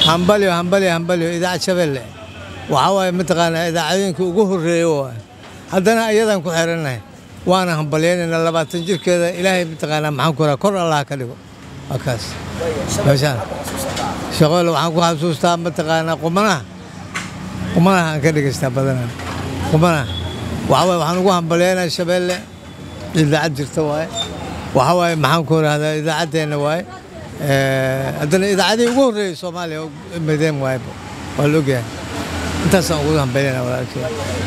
hambalyo hambalyo hambalyo idaacad shabeelle waxaa waaye mataqaanaa idaacadooyinka ugu horreeya waay haddana ayadaan ku xirannahay waana hambalyaynayna labaatan jirkeeda ilaahay mataqaanaa maxaan ku raha kor allah ka dhigo waa kaas meeshaan shaqoole waxaan ku xasuustaa mataqaanaa qumanaha qumanaha aan ka dhegaystaa badanaa qumanaha waxaa waaye waxaan ugu hambalyaynaa shabeelle idaacad jirta waaye waxaa waaye maxaan ku rahdaa idaacaddeenna waaye haddana idaacadihii ugu horreeyey soomaaliya mideen waaye waa la ogyahay intaasaan ugu hambalyana walaalkey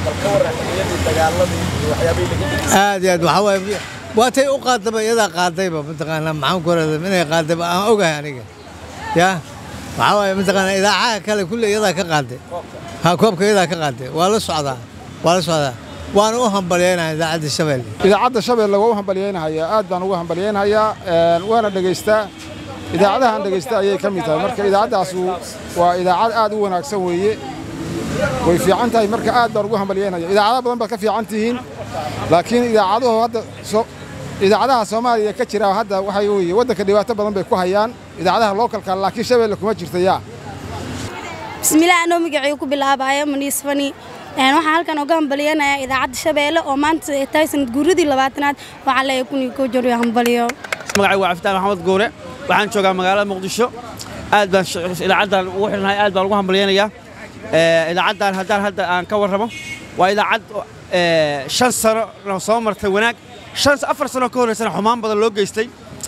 aad iyo aad waxaa waaye waatay u qaadaba iyadaa qaadayba mataqaanaa maxaan ku rahdaa inay qaadayba aan ogahay aniga yaa waxaa waaye mataqaanaa idaacaha kale kulle iyadaa ka qaaday ha koobka iyadaa ka qaaday waa la socdaa waa la socdaa waana u hambalyaynaya idaacadda shabeelle idaacadda shabeelle waa u hambalyaynahayaa aad baan ugu hambalyaynahayaa waana dhegaystaa idaacadahaan dhegaysta ayay ka mid tahay marka idaacaddaasu waa idaacad aad u wanaagsan weeye way fiican tahay marka aad baan ugu hambalyaynaya idaacado badan baad ka fiican tihiin laakiin idaacaduhu hadda idaacadaha soomaaliya ka jira hadda waxay weeye waddanka dhibaato badan bay ku hayaan idaacadaha lookalka laakiin shabeelle kuma jirta yaa bismillaah anoo magacii ku bilaabaayo maniis fani waxaan halkan uga hambalyaynayaa idaacadda shabeelle oo maanta ay tahay sanad guuradii labaatanaad waxaan leeyahay kun iyo koo joriyo hambalyo magacaygu waa cafitaan maxamed goore waxaan joogaa magaalada muqdisho aad baan idaacaddan ugu xidhnahay aad baan ugu hambalyaynayaa idaacaddan haddaan hadda aan ka warramo waa idaacad shan sano soo martay wanaag shan afar sano ka horreysana xumaan badan loo geystay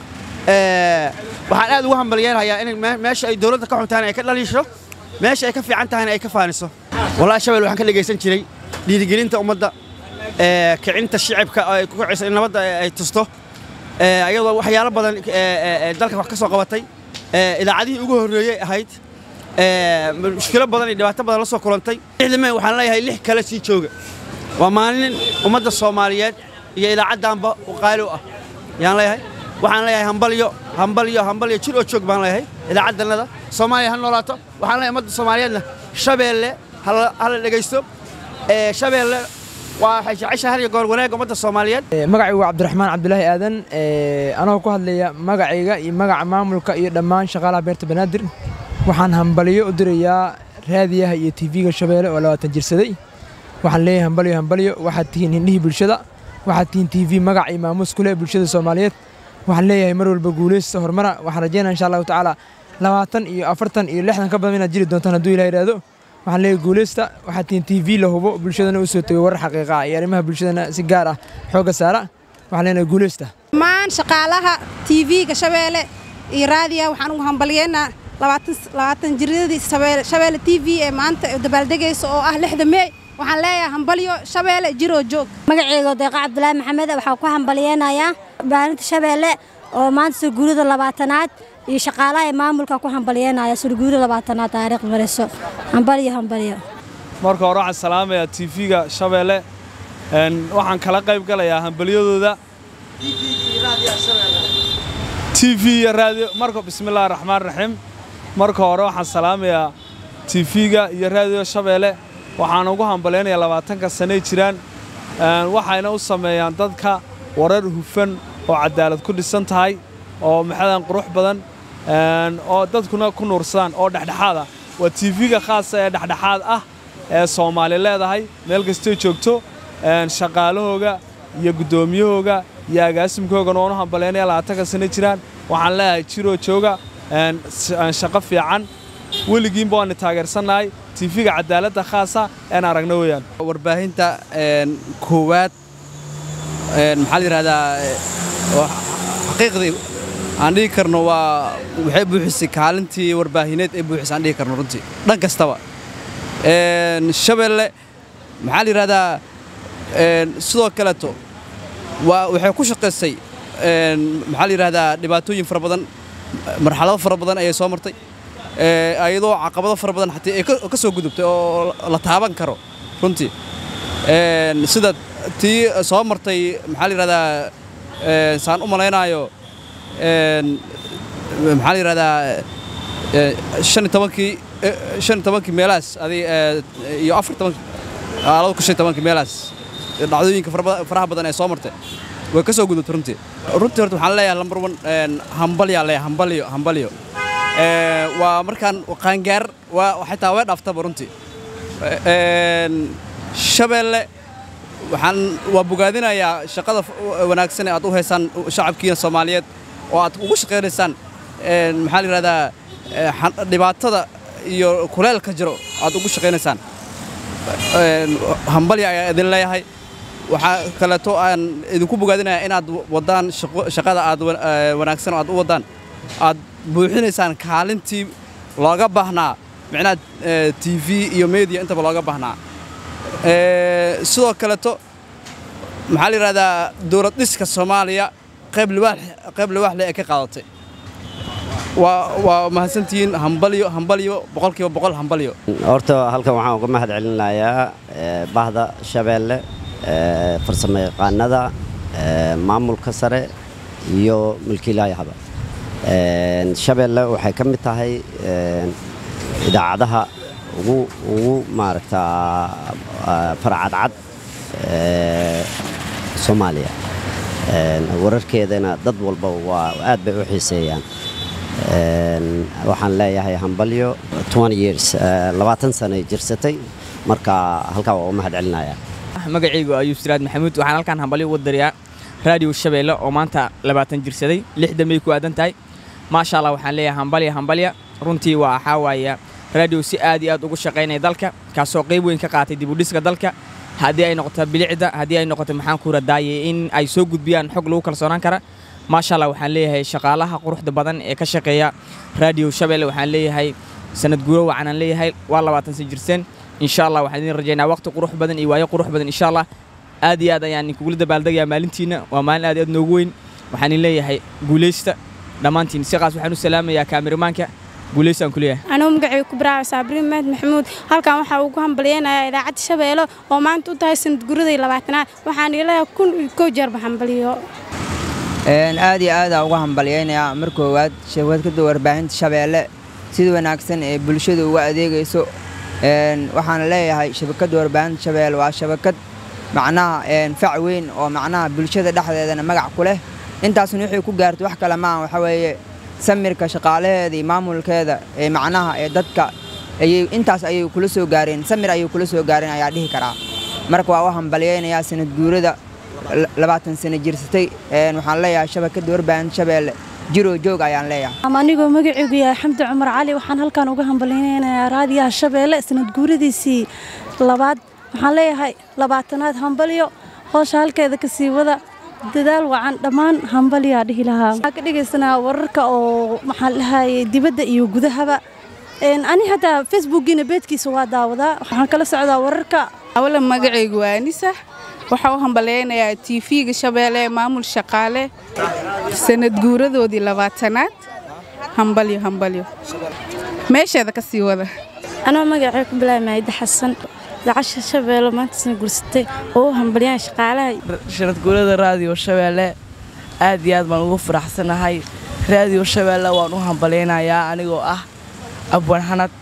waxaan aad ugu hambalyaynayaa in meesha ay dowladda ka xuntahan ay ka dhaliisho meesha ay ka fiican tahayna ay ka faaniso wallahi shabel waxaan ka dhegaysan jiray dhiirigelinta ummadda kicinta shicibka ay ku kicisa in nabadda ay tusto ayadoo waxyaalo badan dalka wax ka soo qabatay idaacadihii ugu horreeyey ahayd mushkilo badan iyo dhibaato badan la soo kulantay lixda may waxaan leeyahay lix kale sii jooga waa maalin ummadda soomaaliyeed iyo idaacaddaanba qaali u ah yaan leeyahay waxaan leeyahay hambalyo hambalyo hambalyo jir oo joog baan leeyahay idaacaddannada soomaaliya ha noolaato waxaan leeyahay ummadda soomaaliyeedna shabeelle hala dhegaysto shabeelle waxay jeceshahay har iyo goor wanaagga ummadda soomaaliyeed magacaygu waa cabdiraxmaan cabdulaahi aadan anagoo ku hadlaya magacayga iyo magaca maamulka iyo dhammaan shaqaalaha beerta banaadir waxaan hambalyo u dirayaa raadiyaha iyo tv-ga shabeelle oo labaatan jirsaday waxaan leeyahay hambalyo hambalyo waxaad tihiin hindhihii bulshada waxaad tihiin tv magac iyo maamuus ku leh bulshada soomaaliyeed waxaan leeyahay mar walba guulaysta horumara waxaan rajeynaya insha allahu tacaala labaatan iyo afartan iyo lixdan ka badan inaad jiri doontaan hadduu ilah yidhaahdo waxaan leeyahay guulaysta waxaad tihiin tv la hubo bulshadana u soo tegay warar xaqiiqa ah iyo arrimaha bulshadana si gaar ah xoogga saara waxaan leenahay guulaysta dhammaan shaqaalaha tv-ga shabeelle iyo raadiya waxaan ugu hambalyeynaa labaatan jiradii shabeelle t v ee maanta dabaaldegaysa oo ah lixda meey waxaan leeyahay hambalyo shabeelle jiroo joog magaceyga deeqa cabdulaahi maxamed waxaan ku hambalyeynayaa baalinta shabeelle oo maanta soo guurida labaatanaad iyo shaqaalaha ee maamulka ku hambalyeynaya soo guurida labaatanaad taariikh mariso hambalyo hambalyo marka hore waxaan salaamayaa tv-ga shabeelle waxaan kala qayb galayaa hambalyadooda tv iyo raadiyo marka bismillahi raxmaan raxiim marka hore waxaan salaamayaa tv-ga iyo raadiyo shabeelle waxaan ugu hambalyaynayaa labaatanka sanay jiraan waxayna u sameeyaan dadka warar hufan oo cadaalad ku dhisan tahay oo maxadan qurux badan oo dadkuna ku nuursadaan oo dhexdhexaad ah waa tv-ga khaasa ee dhexdhexaad ah ee soomaali leedahay meel kastay joogto shaqaalahooga iyo guddoomiyahooga iyo agaasimkoogana waan u hambalyaynaya labaatanka sano jiraan waxaan leeyahay jiroo jooga shaqo fiican weligiinba waana taageersannahay tv-ga cadaaladda khaasa een aragno weeyaan warbaahinta koowaad maxaa la yidhahdaa xaqiiqdii aan dhihi karno waa waxay buuxisay kaalintii warbaahineed ee buuxisay aan dhihi karno runtii dhan kastaba shabeelle maxaa la yidhahdaa sidoo kaleeto waa waxay ku shaqaysay maxaa la yidhahdaa dhibaatooyin fara badan marxalado fara badan ayay soo martay ayadoo caqabado fara badan xataa ay ka soo gudubtay oo la taaban karo runtii sida tii soo martay maxaa la yidhahdaa saan u malaynaayo maxaa la yidhahdaa shan iyo tobankii shan iyo tobankii meelahaas adig iyo afar tobankii laba kun shan iyo tobankii meelahaas dhacdooyinka faraha badan ee soo martay way ka soo gudubtay runtii runtii horta waxaan leeyahay lambar one hambalyaa leeyahay hambalyo hambalyo Ee, waa markaan qaangaar waa xitaa way dhaaftaba runtii Een, shabeelle waxaan waa bogaadinayaa shaqada f- wanaagsan ee aad u haysaan shacabkiina soomaaliyeed oo aad ugu shaqaynaysaan een, maxaa la yidhahdaa ee, xan- dhibaatada iyo kuleelka jiro aad ugu shaqaynaysaan Een, hambalya ayaa idin leeyahay waxaa kaleeto aan idinku bogaadinayaa inaad wadaan shaqo- shaqada aad wa- ee, wanaagsan oo aad u wadaan aad buuxinaysaan kaalintii looga baahnaa micnaha ee, tv iyo media intaba looga baahnaa Ee, sidoo kaleeto maxaa la yidhahdaa dowlad dhiska soomaaliya qayb liwaax qayb liwaax leh ee ka qaadatay waa waa mahadsantihiin hambalyo hambalyo boqolkiiba boqol hambalyo horta halkan waxaan uga mahad celinayaa eh, bahda shabeelle eh, farsamo yaqaanada eh, maamulka sare iyo mulkiilaayahaba Eh, shabeelle waxay ka mid tahay eh, idaacadaha ugu ugu maaragtaa ah, farcadcad eh, soomaaliya Eh, wararkeedana dad walba waa aad bay u xiiseeyaan Een, waxaan leeyahay hambalyo 20 years eh, labaatan sano jirsatay marka halkaa waa u mahad celinayaa magacaygu ayuu siraad maxamuud waxaan halkaan hambalyo uga darayaa raadiyo shabeelle oo maanta labaatan jirsaday lixdan bay ku aadan tahay maasha allah waxaan leeyahay hambalya hambalya runtii waa waxaa waaya raadiyo si aad iyo aad ugu shaqaynaya dalka kaasoo qayb weyn ka qaatay dib u dhiska dalka haddii ay noqoto bilicda haddii ay noqoto maxaan ku radaaye in ay soo gudbiyaan xog lagu kalsoonaan kara maasha allah waxaan leeyahay shaqaalaha quruxda badan ee ka shaqeeya raadiyo shabeelle waxaan leeyahay sanad guuro wacanaan leeyahay waa labaatan san jirseen insha allah waxaan idin rajaynaa waqti qurux badan iyo waayo qurux badan insha allah aad iyo aad ayaan inkugula dabaaldegayaa maalintiina waa maalin aad iyo aad noogu weyn waxaan idin leeyahay guulaysta dhammaantiin siqaas waxaan u salaamayaa kaamirimaanka guulaystaan ku leeyahay anuu magacay ku baraaca saabriin mahad maxamuud halkan waxaa ugu hambalyeynayaa idaacadda shabeelle oo maanta u tahay sanad guradii labaatanaad waxaan ilaha kun iyo kow jeerba hambaliyo Een, aad iyo aad aa uga hambalyaynayaa mar koowaad shabakadda warbaahinta shabeelle sida wanaagsan ee bulshada uga adeegayso Een, waxaana leeyahay shabakadda warbaahinta shabeelle waa shabakad macnaha een, fac weyn oo macnaha bulshada dhexdeedana magac ku leh intaasna wixii ku gaartay wax kale maaha waxa weeye samirka shaqaalaheeda iyo maamulkeeda ee macnaha ee dadka ayay intaas ayay kula soo gaareen samir ayay kula soo gaareen ayaa dhihi karaa marka waa u hambalyaynayaa sanad guurada la- labaatan sano jirsatay Een, waxaan leeyahay shabakadda warbaahinta shabeelle jiroo joog ayaan leeyahay ama anigoo magacaygu yahay xamdi cumar cali waxaan halkan uga hambalyaynayaa raadiyaha shabeelle sanad guuradiisii labaad waxaan leeyahay labaatanaad hambalyo hoosha halkeeda ka sii wada dadaal wacan dhammaan hambalyaa dhihi lahaa waxaan ka dhegaysanaa wararka oo maxaan dhahayay dibadda iyo gudahaba Een, ani hadda facebookiina beedkiisa waa daawadaa waxaan kala socdaa wararka awala magacaygu waa anisa waxaa u hambalyaynayaa tv-ga shabeelle ee maamul shaqaale sanad guuradoodii labaatanaad hambalyo hambalyo meesheeda ka sii wada anoo magacay ku bilaabay maayida xasan idaacadda shabeelle maanta sana gursatay oo u hambalyaan shaqaalaha shanad guurada raadiyo shabeelle aad iyo aad baan ugu faraxsanahay raadiyo shabeelle waan u hambalyaynayaa anigoo ah abwan xanad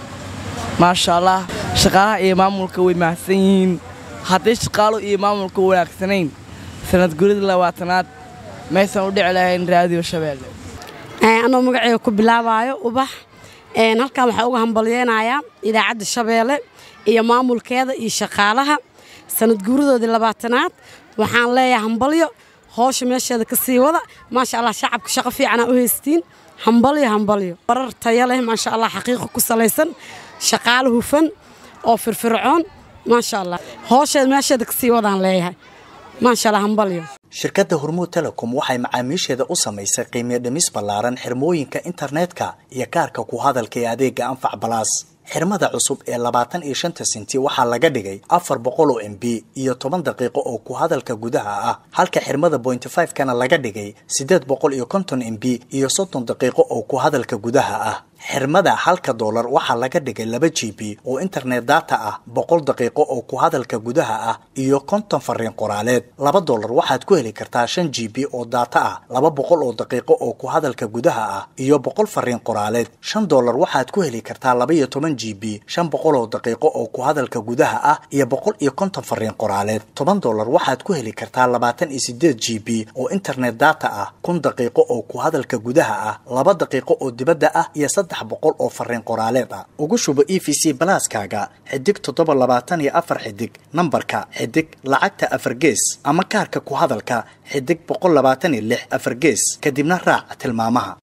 maasha allah shaqaalaha iyo maamulka way mahadsan yihiin hadday shaqaalo iyo maamulka wanaagsanayn sanad guurada labaatanaad maysan u dhici lahayn raadiyo shabeelle anoo magaceyga ku bilaabaayo ubax Een, halkan waxaa uga hambalyeynayaa idaacadda shabeelle iyo maamulkeeda iyo shaqaalaha sanad guuradoodii labaatanaad waxaan leeyahay hambalyo howsha meesheeda ka sii wada maasha allah shacabka shaqo fiicanaa u haystiin hambalyo hambalyo warar tayo leh maasha allah xaqiiqo ku salaysan shaqaalo hufan oo firfircoon maasha allah howsheeda meesheeda ka sii wadaan leeyahay maasha allah hambalyo shirkadda hormuud telecom waxay macaamiisheeda u samaysay qiimiyo dhimis ballaaran xirmooyinka internetka iyo kaarka ku hadalka ee adeega anfac balaas xirmada cusub ee labaatan iyo shanta senti waxaa laga dhigay afar boqol oo m b iyo toban daqiiqo oo ku hadalka gudaha ah halka xirmada bointy five kana laga dhigay siddeed boqol iyo konton m b iyo soddon daqiiqo oo ku hadalka gudaha ah xirmada halka doolar waxaa laga dhigay laba g b oo internet data ah boqol daqiiqo oo ku hadalka gudaha ah iyo konton fariin qoraaleed laba doolar waxaad ku heli kartaa shan g b oo data ah laba boqol oo daqiiqo oo ku hadalka gudaha ah iyo boqol fariin qoraaleed shan doolar waxaad ku heli kartaa laba iyo toban g b shan boqol oo daqiiqo oo ku hadalka gudaha ah iyo boqol iyo konton fariin qoraaleed toban doolar waxaad ku heli kartaa labaatan iyo sideed g b oo internet data ah kun daqiiqo oo ku hadalka gudaha ah laba daqiiqo oo dibadda ah iyo saddex boqol oo fariin qoraaleed ah ugu shubo e v c balaaskaaga xidig toddoba labaatan iyo afar xidig nambarka xidig lacagta afar gees ama kaarka ku hadalka xidig boqol labaatan iyo lix afar gees kadibna raac tilmaamaha